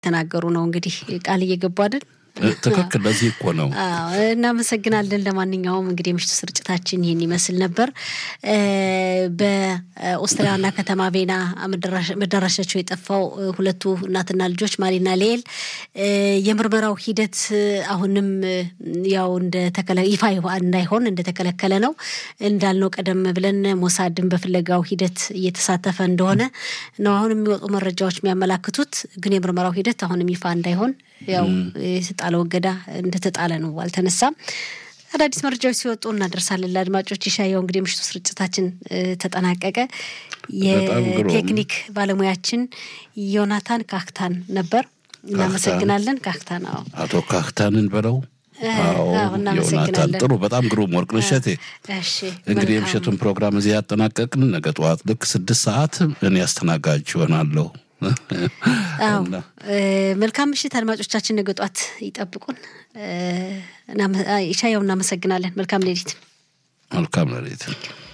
ተናገሩ ነው እንግዲህ ቃል እየገቡ አይደል? ትክክል። ለዚህ እኮ ነው። እናመሰግናለን። ለማንኛውም እንግዲህ የምሽቱ ስርጭታችን ይህን ይመስል ነበር። በኦስትሪያ ዋና ከተማ ቬና መዳረሻቸው የጠፋው ሁለቱ እናትና ልጆች ማሪና ሌል የምርመራው ሂደት አሁንም ያው ይፋ እንዳይሆን እንደተከለከለ ነው። እንዳልነው ቀደም ብለን ሞሳድን በፍለጋው ሂደት እየተሳተፈ እንደሆነ ነው አሁን የሚወጡ መረጃዎች የሚያመላክቱት። ግን የምርመራው ሂደት አሁንም ይፋ እንዳይሆን ያው የተጣለው እገዳ እንደተጣለ ነው፣ አልተነሳም። አዳዲስ መረጃዎች ሲወጡ እናደርሳለን ለአድማጮች። ይሻየው እንግዲህ የምሽቱ ስርጭታችን ተጠናቀቀ። የቴክኒክ ባለሙያችን ዮናታን ካክታን ነበር። እናመሰግናለን ካክታን። አዎ አቶ ካክታንን በለው ዮናታን ጥሩ፣ በጣም ግሩም ወርቅ እሸቴ። እንግዲህ የምሽቱን ፕሮግራም እዚህ ያጠናቀቅን። ነገ ጠዋት ልክ ስድስት ሰዓት እኔ አስተናጋጅ ይሆናለሁ። መልካም ምሽት አድማጮቻችን፣ ነገ ጧት ይጠብቁን። ኢሻያው እናመሰግናለን። መልካም ሌሊት። መልካም ሌሊት።